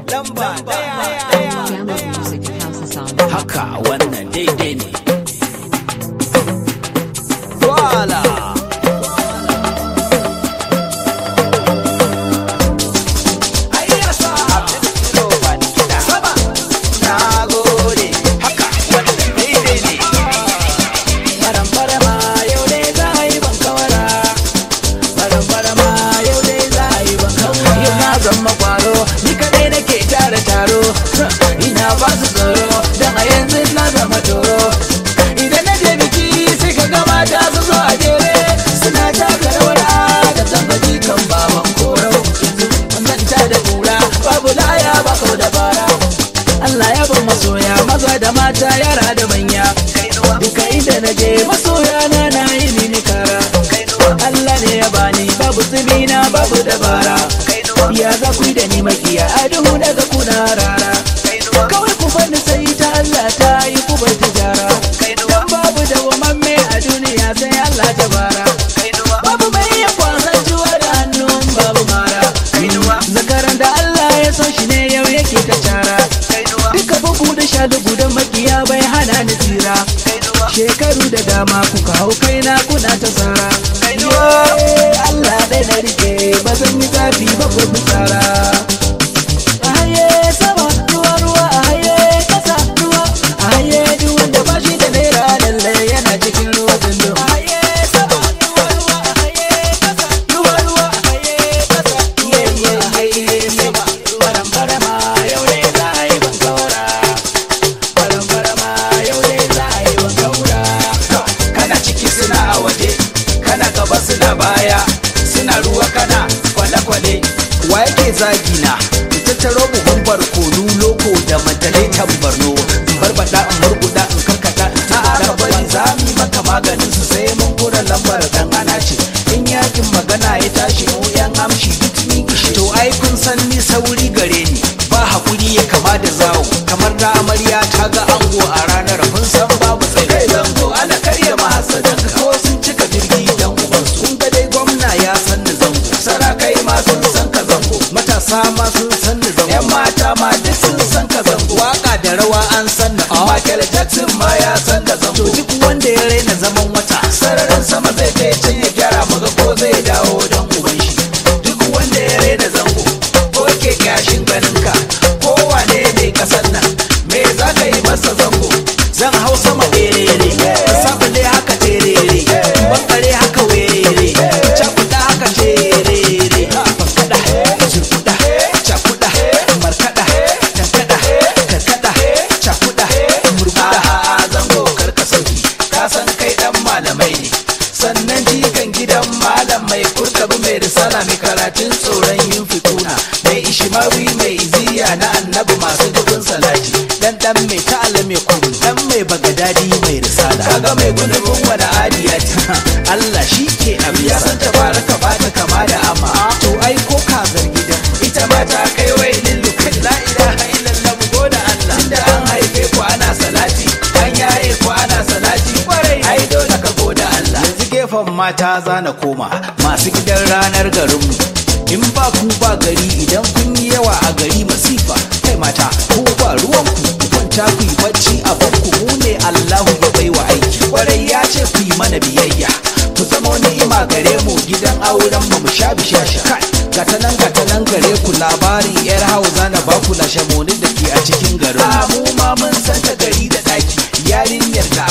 lamba daya Download music at houseasongs.com. haka wannan daidai ne Voila! zama kwaro ni kadai nake tara taro ina ba su tsoro dan a yanzu na zama toro idan na je biki sai ka ga mata su zo a jere suna taka rawar da tambaji kan baban koro yanzu manta da kura babu laya ba kau da bara Allah ya ban masoya maza da mata yara da manya duka inda na je masoya na na yi mini kara Allah ne ya bani babu tsibina babu dabara ya za ku yi da ni makiya a duhu daga kuna rara kawai ku bani sai ta Allah ta yi ku bar tijara dan babu da wamamme a duniya sai Allah ta bara babu mai iya kwasan juwa da hannun babu mara zakaran da Allah ya so shi ne yau yake ta cara duka bugu da shalugu da makiya bai hana ni tsira shekaru da dama kuka hau kaina kuna ta tsara Allah dai na rike ba zan yi zafi ba ko fitsara a haye sama ruwa ruwa a haye kasa ruwa a haye duk wanda ba shi da naira lalle yana cikin ruwa dundu a haye sama ruwa ruwa a haye kasa ruwa ruwa a haye kasa iye iye iye sama baram barama yau ne za a yi ban kaura baram barama yau ne za a yi ban kaura kana ciki suna a waje kana gaba suna baya suna ruwa kana kwale-kwale wa yake zagi na in tattaro buhun barkono loko da majalai barno in barbada in murguda in karkata in tabbata bari za mu yi maka maganin su sai mun kura lambar dan ana ce in yakin magana ya tashi mu yan amshi duk ni ishe to ai kun san ni sauri gare ni ba hakuri ya kama da zawo kamar da amarya ta ga ango a ranar kun san babu tsaye kai zango ana karya mahasadan ko sun cika jirgi dan ubansu kun ga dai gwamna ya san da zango sarakai ma sun san ka zango matasa ma sun san da zango yan mata ma duk sun san ka zango waka da rawa an san da Michael Jackson ma ya san da zango to duk wanda ya raina zaman wata sararin sama zai kai can ya gyara maga ko zai dawo dan uban shi duk wanda ya raina zango ko ke gashin ganin ka ko wane ne kasan nan me za ka yi masa zango zan hau sama berere sabule haka terere bankare haka werere cakuda haka terere bankada zurkuda cakuda markada tankada karkada cakuda murguda zango karka sauki ka san kai dan malamai ne sannan jikan gidan malam mai kurkabi mai risala mai karatun tsoron yin fituna mai ishimawi mai iziya na annabi masu dubin salati dan dan mai ta'ala mai kuru dan mai bagadadi mai risala kaga mai gudubin wani adiyati Allah shi ke abu ya san ta baraka ba ta kama da amma to ai ko kazar gidan ita ma ta kai wai lillu kai la ilaha illallah mu goda Allah tunda an haife ku ana salati an yaye ku ana salati kwarai ai dole ka goda Allah yanzu gefen mata zana koma masu gidan ranar garinmu in ba ku ba gari idan kun yi yawa a gari masifa kai mata ko ba ruwanku ku kwanta ku yi bacci a banku mu ne Allahu ya baiwa aiki kwarai ya ce ku yi mana biyayya ku zama ni'ima gare mu gidan auren mu mu sha bishasha kai gata nan gata nan gare ku labarin yar hausa na ba ku lashe monin da ke a cikin garin mu ma mun san ta gari da daki yarinyar da